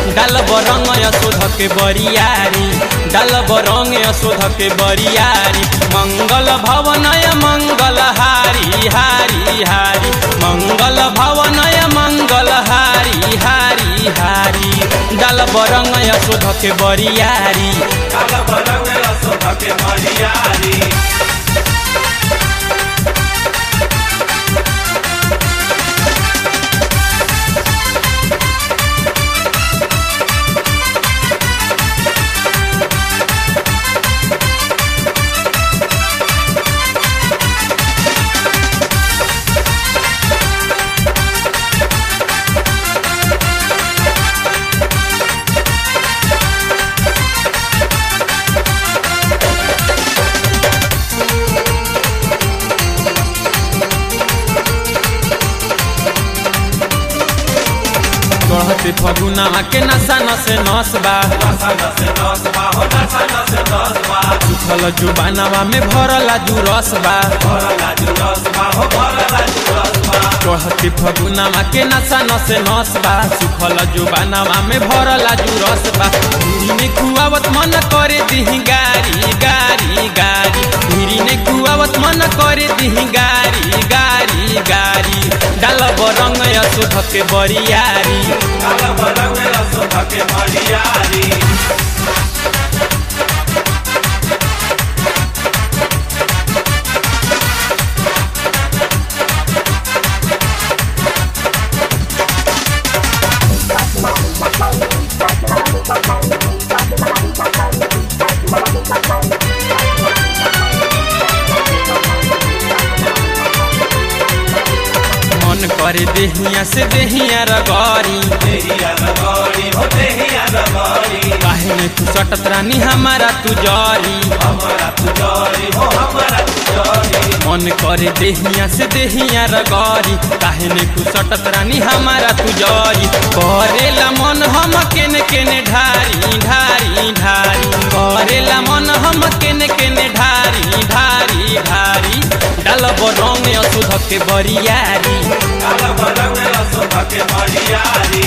डाल बरंग यशोध के बरियारी डाल बरंग यशोध के बरियारी मंगल भवनय मंगल हारी हारी हारी मंगल भवनय मंगल हारी हारी हारी डाल बरंग यशोध के बरियारी काल बरंग यशोध के बरियारी चढ़ते फगुना के नशा नसे नस बा नशा नसे दस बा हो नशा नसे दस बा उछल जुबानवा में भरला जुरस बा भरला जु दस बा हो भरला जु दस बा चढ़ते फगुनावा के नशा नसे नस बा सुखल जुबानवा में भरला जुरस बा धीरी में कुआवत मन करे दिही गारी गारी गारी धीरी में कुआवत मन करे दिही गारी गारी गारी डाल बरंग यशोध के बरियारी काल बरंग यशोध के बरियारी मन करे देहिया से देहिया रगरी देहिया रगड़ी हो देहिया रगड़ी काहे में तू सटत रानी हमारा तू जरी हमारा तुजरी हो हमारा तुजरी मन करे देहिया से देहिया रगरी काहे में तू सटत रानी हमारा तू जरी करेला मन हम केने केने ढारी ढारी ढारी करेला मन हम केने केने ढारी ढारी ढारी डाल बरंग अशुद्ध के बरियारी काल बरंग यशोध के बरियारी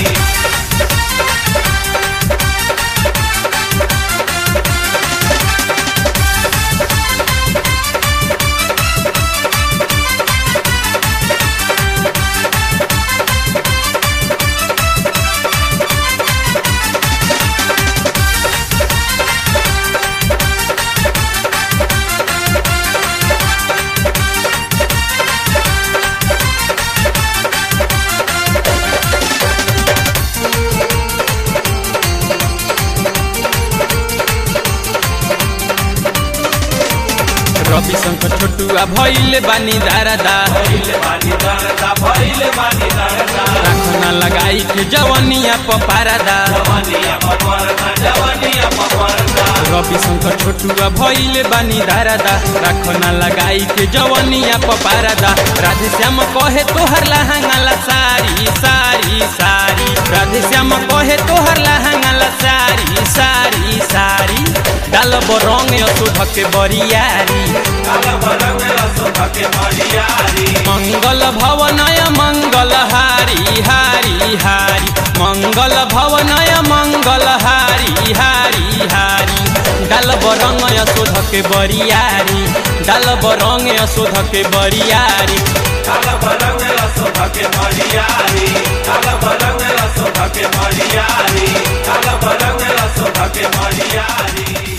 रवि शंकर छोटुआ भैले बानी दारादा भइले बानी दरदा भइले बानी दरदा राखना लगाई के जवनिया पपारादा जवानिया पपरदा जवानिया पपरदा रवि शंकर छोटुआ भैले बानी दारादा राखना लगाई के जवनिया पपारादा राधे श्याम कहे तोहर लहंगाला सारी सारी सारी राधे श्याम कहे तोहर लहंगाला सारी सारी सारी डाल बरंग अशोध के बरियारी काल बरंग यशोध के बरियारी मंगल भवनय मंगल हारी हारी हारी मंगल भवनय मंगल हारी हारी हारी डाल बरंग यशोध के बरियारी डाल बरंग यशोध के बरियारी काल बरंग यशोध के बरियारी काल बरंग यशोध के बरियारी काल बरंग यशोध के बरियारी